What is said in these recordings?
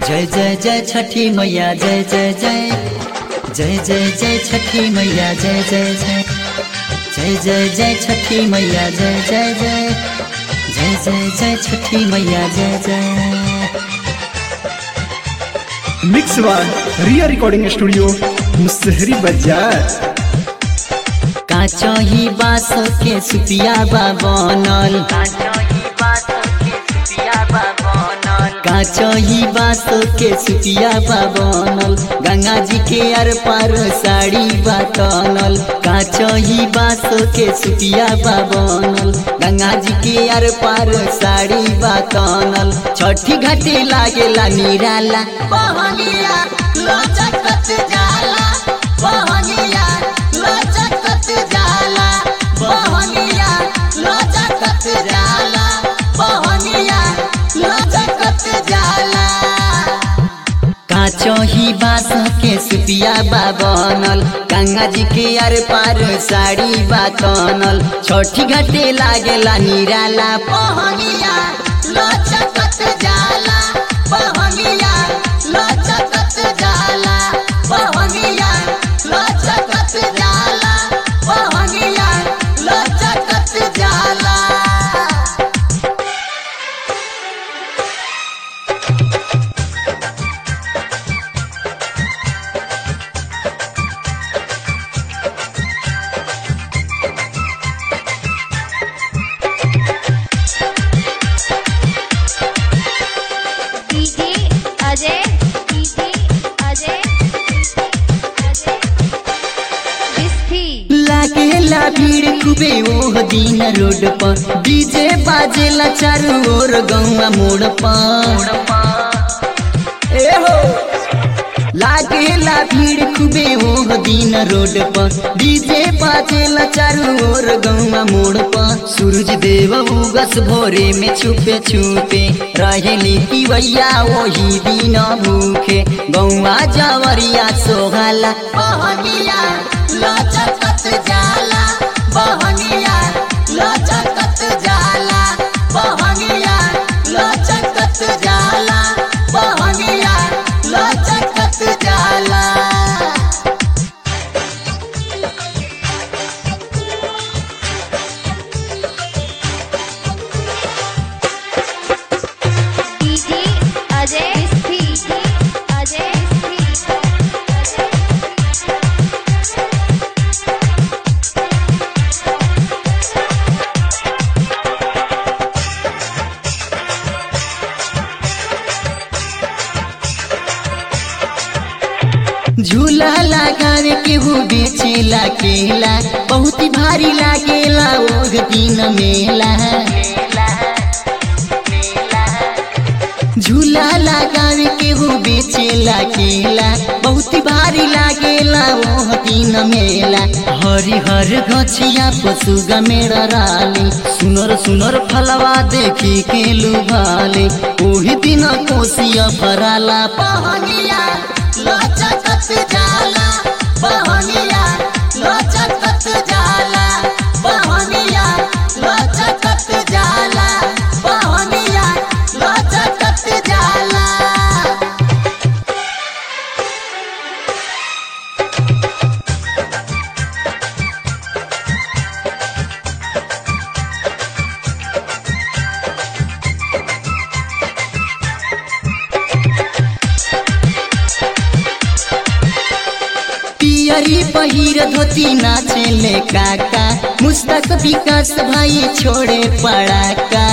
जय जय जय छठी मैया जय जय जय जय जय जय छठी मैया जय जय जय जय जय जय छठी मैया जय जय जय जय जय जय छठी मैया जय जय मिक्स वन रिया रिकॉर्डिंग स्टूडियो मुसहरी बाजार काचही बास के सुपिया बा बनल काचही बास के सुपिया बा बनल गंगा जी के अर पार साड़ी बा तनल काचही बास के सुपिया बा बनल गंगा जी के अर पार साड़ी बा तनल छठी घाटे लागेला निराला पहनिया लचकत जाला पहनिया लचकत जाला पहनिया लचकत जाला पहनिया लचकत जाला काचही बास के सुपिया बा बनल गंगा जी के अर पार साड़ी बा तनल छठी घाटे लागेला निराला पहनिया लचकत जाला पहनिया लचकत जाला पहनिया लचकत जाला पहनिया लचकत जाला डीजे अजय डीजे अजय अजय विस्थी लागेला भीड़ खूबे ओह दिन रोड पर डीजे बाजेला चारू ओर गौवा मोड़ पर ए हो लागेला भीड़ खूबे ओह दिन रोड पर डीजे बाजेला चारू ओर गौवा मोड़ पर सूरज देव उगस भोरे में छुपे छुपे रहेली पिवैया वही दिन भूखे गौवा जवरिया सोहाला पहनिया लचकत जाला पहनिया लचकत जाला पहनिया लचकत जाला पहनिया लचकत जाला डीजे अजय विस्थी अजय विस्थी झूला लगावे केहू बेचेला केला बहुत ही भारी लागेला ओह दिन मेला झूला लगावे केहू बेचेला केला बहुत ही भारी लागेला ओह दिन मेला हरि हर गछिया पशु गमेड़ राली सुनर सुनर फलवा देखी के लुभाले ओही दिन कोसिया भराला पहनिया लचकत जाला पहनिया लचकत जाला पहनिया लचकत जाला पहनिया लचकत जाला पियरी पहिर धोती नाचेले काका मुस्तक विकास भाई छोड़े पड़ाका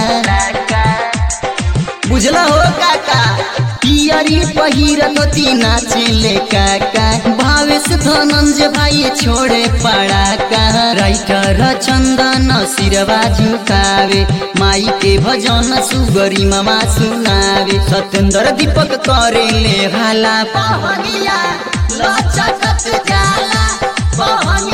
बुझला हो काका पियरी पहिर धोती नाचेले काका भावेश धनंजय भाई छोड़े पड़ाका राइटर चंदन सिरवा झुकावे माई के भजन सुगरी मामा सुनावे सत्येंद्र दीपक करेले हाला पहनिया लचकत जाला पहनिया